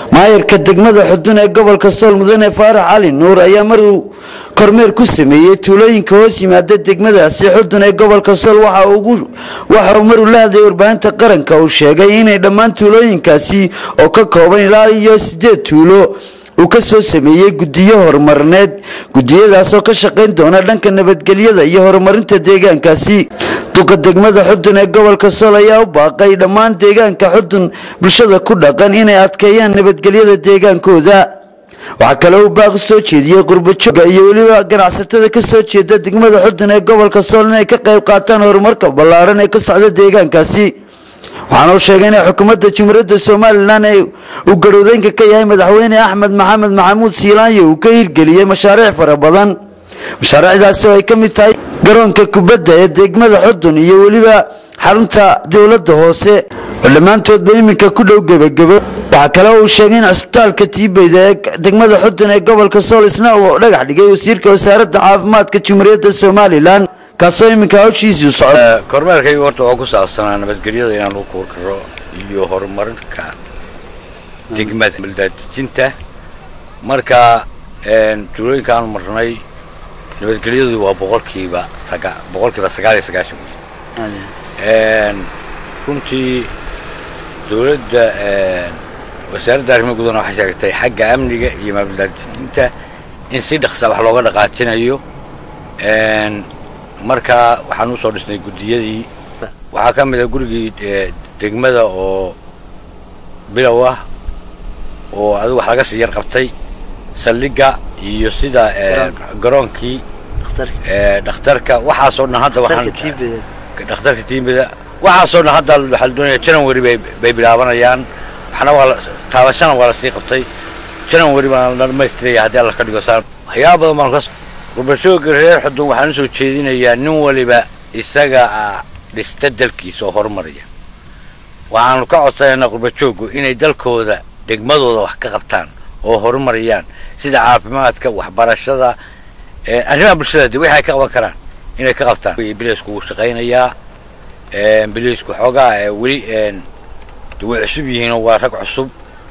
maayarka degmada xudun ee gobolka sool mudane faarax cali nuur ayaa maruu kormeer ku sameeyey tuulooyinka hoos yimaada degmadaasi xudun ee gobolka sool waxa uu maruu la hadlayay warbaahinta qaranka uu sheegay inay dhammaan tuulooyinkaasi oo ka kooban ilaa iyo sideed tuulo uu ka soo sameeyey guddiyo horumarineed gudiyadaasoo ka shaqayn doona dhanka nabadgelyada iyo horumarinta deegaankaasi duqa degmada xudun ee gobolka sool ayaa u baaqay dhammaan deegaanka xudun bulshada ku dhaqan inay adkeeyaan nabadgelyada deegaankooda waxaa kale uu baaqi soo jeediyey qurbajooga iyo weliba ganacsatada ka soo jeeda degmada xudun ee gobolka sool inay ka qayb qaataan horumarka ballaadhan ee ka socda deegaankaasi waxaana uu sheegay inay xukuumadda jumhuuriyadda somalilan ee uu garhowdeynka ka yahay madaxweyne axmed maxamed maxamuud siilaanyo uu ka hirgeliyey mashaariic fara badan mashaariicdaasi oo ay ka mid tahay garoonka kubadda ee degmada xudun iyo weliba xarunta dowladda hoose oo dhammaantoodba iminka ku dhow gebagebo waxaa kale uu sheegay in cisbitaalka tiibeyda ee degmada xudun ee gobolka sool isna uu dhagax dhigay wasiirka wasaaradda caafimaadka jumhuuriyadda somalilan kaasoo iminka hawshiisii socdo kormeerkaygu horta waa ku saabsanaa nabadgelyada inaan u kuur karo iyo horumarinka degmada baldaadejinta marka tuulooyinka aanu marnay nabadgelyadu waa boqolkiiba saga boqolkiiba sagaal iyo sagaashan wey runtii dowladda wasaaradda arrimaha gudana waxay sheegtay xagga amniga iyo mabaldejinta in si dhaqsa wax looga dhaqaajinayo marka waxaan usoo dhisnay guddiyadii waxaa ka mid a gurigii degmada oo bilow ah oo adigu wax laga sii yar qabtay saldhigga iyo sida garoonkii dhakhtarka waxaasoo dhan hadda dhakhtarka tiimida waxaasoo dhan hadda waxaa la doonaya january bay bay bilaabanayaan waxna waa taabashana waa lasii qabtay january baan la dhamaystiraya haddii alla ka dhigo saa waxyaaba badan baan ka gurbashooga reer xudun waxaan usoo jeedinayaa nin waliba isaga dhista dalkiisa oo horumaraya waxaanu ka codsanaynaa qurbajoogu inay dalkooda degmadooda wax ka qabtaan oo horumarayaan sida caafimaadka waxbarashada arrimaha bulshada de wixi ay ka qaban karaan inay ka qabtaan biliisku wuu shaqaynayaa biliisku xoogaa weli way cusub yihiinoo waa rag cusub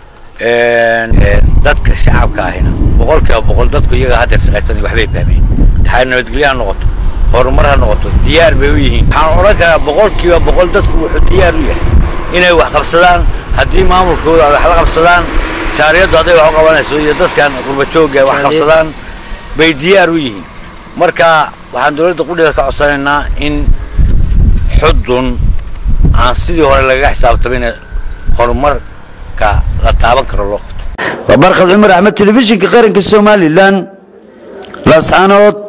dadka shacabka ahina boqol kiiba boqol dadku iyaga haddeer shaqaysanaya waxbay fahmeen ha nabadgelyo ha noqoto horumar ha noqoto diyaar bay u yihiin waxaan odhan karaa boqol kiiba boqol dadku wuxuu diyaar u yahay inay wax qabsadaan haddii maamulkooda ay wax la qabsadaan shaariyaddu hadday wax u qabanayso iyo dadkan qurbajooga wax qabsadaan bay diyaar u yihiin marka waxaan dowladda qudhiga ka codsanaynaa in xudun aan sidii hore lagaga xisaabtamin horumarka la taaban karo loo qabto waa barkhad cumar axmed telefishinka qaranka somalilan laascaanood